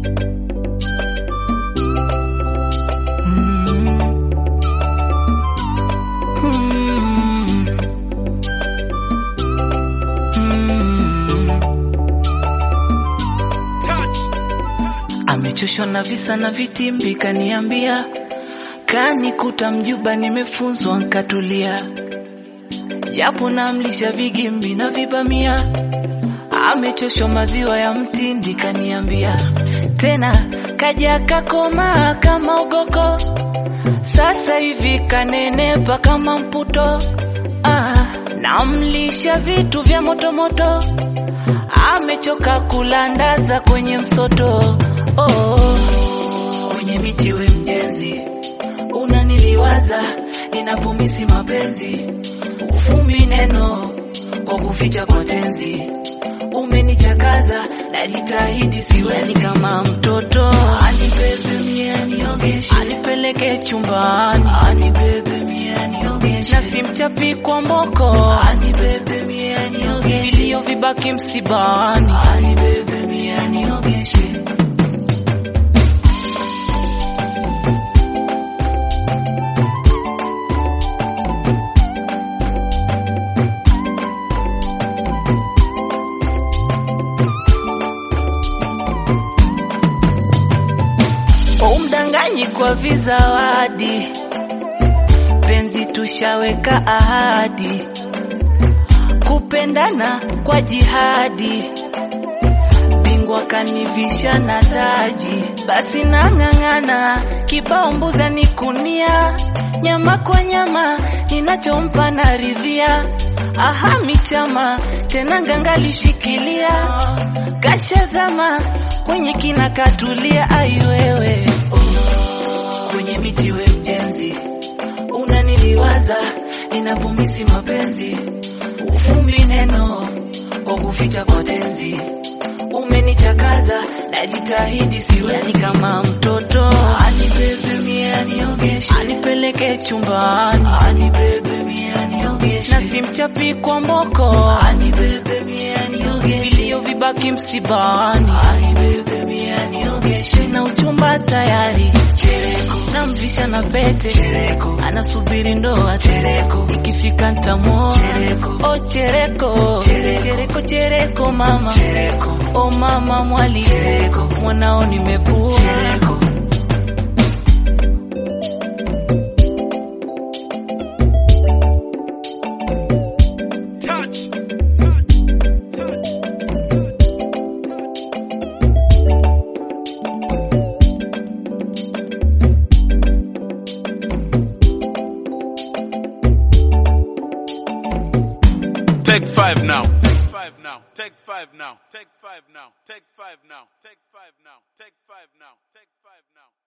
Amechoshwa na visa na vitimbi, kaniambia kanikuta mjuba, nimefunzwa nkatulia, japo namlisha vigimbi na vibamia. Amechoshwa maziwa ya mtindi, kaniambia tena kaja kakoma kama ugoko, sasa hivi kanenepa kama mputo. Ah, namlisha vitu vya motomoto, amechoka kulandaza kwenye msoto. Oh, kwenye miti we mjenzi, unaniliwaza ninapomisi mapenzi, ufumbi neno kwa kuficha kwa tenzi, umenichakaza najitahidi siweni kama mtoto, anibebe mie aniogeshe, anipeleke chumbani, anibebe mie aniogeshe, na simchapi kwa mboko, anibebe mie aniogeshe, vilio vibaki msibani, anibebe mie aniogeshe. Umdanganyi kwa vizawadi, penzi tushaweka ahadi, kupendana kwa jihadi, bingwa kanivisha na taji, basi nang'ang'ana, kibao mbuza ni kunia, nyama kwa nyama, ninachompa naridhia, aha michama, tena ngangalishikilia, kashazama kwenye kina katulia, ai wewe oh, kwenye miti we mjenzi, unaniliwaza ninapomisi mapenzi, ufumbi neno kwa kuficha kwa tenzi, umenichakaza najitahidi siweni kama mtoto, anibebe mie aniogeshe, anipeleke chumbani, anibebe mie aniogeshe, na simchapi kwa mboko, anibebe mie aniogeshe, vilio vibaki msibani, anibebe mie aniogeshe, na uchumba tayari chereko, namvisha na pete chereko, anasubiri ndoa chereko, ikifika ntamuoa chereko, oh chereko, chereko, chereko mama chereko, oh mama mwali chereko, mwanao nimekuwa chereko. Touch. Take five now. Take five now. Take five now. Take five now. Take five now. Take five now. Take five now. Take five now.